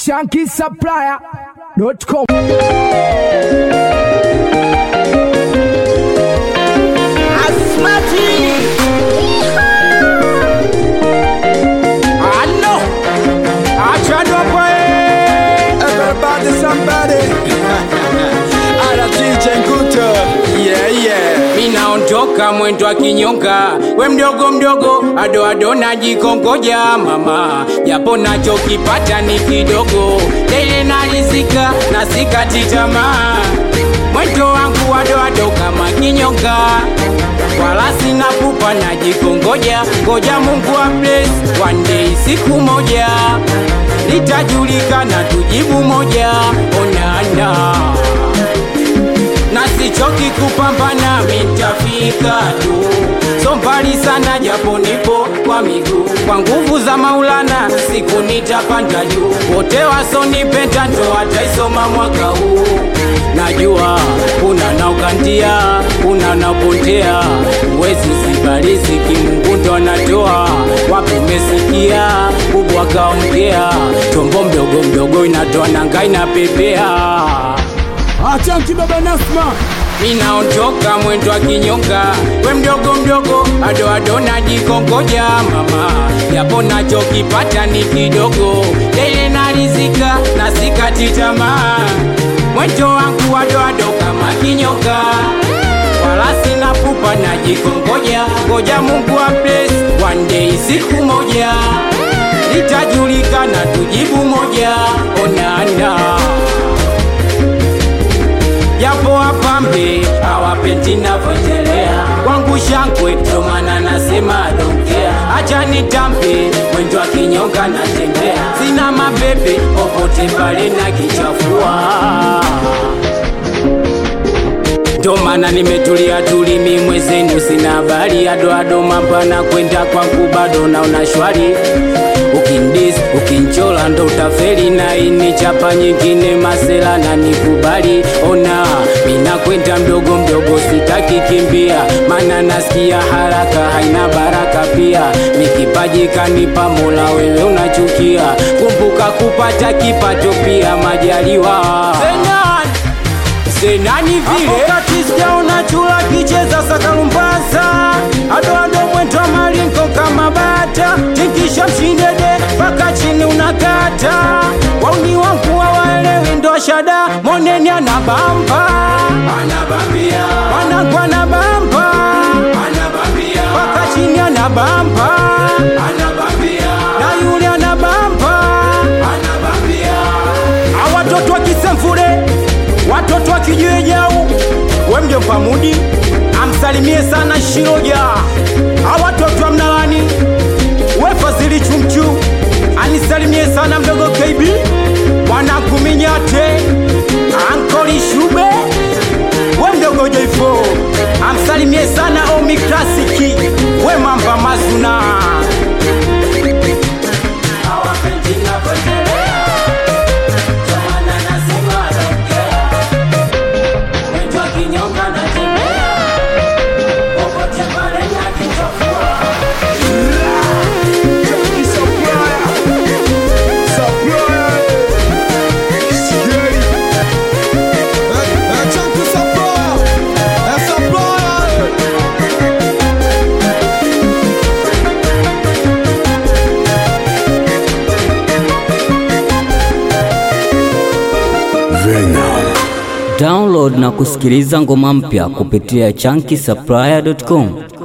shankisupplier.com. Allo, achado pues. Everybody, somebody. Ala DJ Nguto. Yeah, yeah. Minaondoka mwendo wa kinyonga, we mdogo mdogo, ado ado najikongoja mama, japo nachokipata ni kidogo, tele nalizika na sikati tamaa, mwendo wangu ado ado kama kinyonga, wala sina pupa, najikongoja ngoja Mungu wa bless one day, siku moja litajulikana, tujibu moja, onana na sichoki kupambana, mitafika tu, so mbali sana, japo nipo kwa miguu, kwa nguvu za Maulana, siku nitapanda juu. Wote wasonipenda ndo wataisoma mwaka huu. Najua kuna naukandia, kuna napotea, uwezi zibali ziki, Mungu ndo anatoa. Wapi umesikia kubwa kaongea, chombo mdogo mdogo inatoa nanga inapepea Achanki baba Nasma. Ninaondoka mwendo wa kinyonga, we mdogo mdogo, ado ado najikongoja mama, japo nachokipata ni kidogo, tele nalizika na sikati tamaa, mwendo wangu ado ado kama kinyonga, wala sina pupa, najikongoja, ngoja Mungu wa bless one day, siku moja litajulikana, tujibu moja, onana japo wapambe hawapendi navyoendelea kwangu shangwe, ndo maana nasema donkea, acha nitambe mwendo wa kinyonga natembea, sina mabebe popote pale na kichafua ndo maana nimetulia tulimi mwezenu, sina habari adoado mapana kwenda kwangu bado naona shwari. Ukindis ukinchola ndo utafeli na ini chapa nyingine masela na nikubali. Ona mina kwenda mdogo mdogo, sitaki kimbia, mana nasikia haraka haina baraka pia. Nikipaji kanipa Mola, wewe unachukia. Kumbuka kupata kipato pia majaliwa Zenan senani vile wakati sijaona chula kicheza sakalumbaza adoado mwendo malingo kama bata tikisha mshindede mpaka chini unakata wauni wangu hawaelewi ndo shada moneni anabamba wanangu anabamba mpaka chini anabamba na yule anabamba awatoto wa kisemfure watoto wa kijiwe jau wemje mpamudi amsalimie sana shiroja awatoto wa mnalani wefazili chumchu anisalimie sana mdogo kb mwanakuminyate ankoli shube we mdogo joifo amsalimie sana omi klasiki we mamba mazuna Hawapendi navyoendelea. Ndo maana nasema naongea. Mwendo wa kinyonga natembea. Popote pale nakichafua. Chunky supplier. A supplier. Download na kusikiliza ngoma mpya kupitia chunky supplier.com.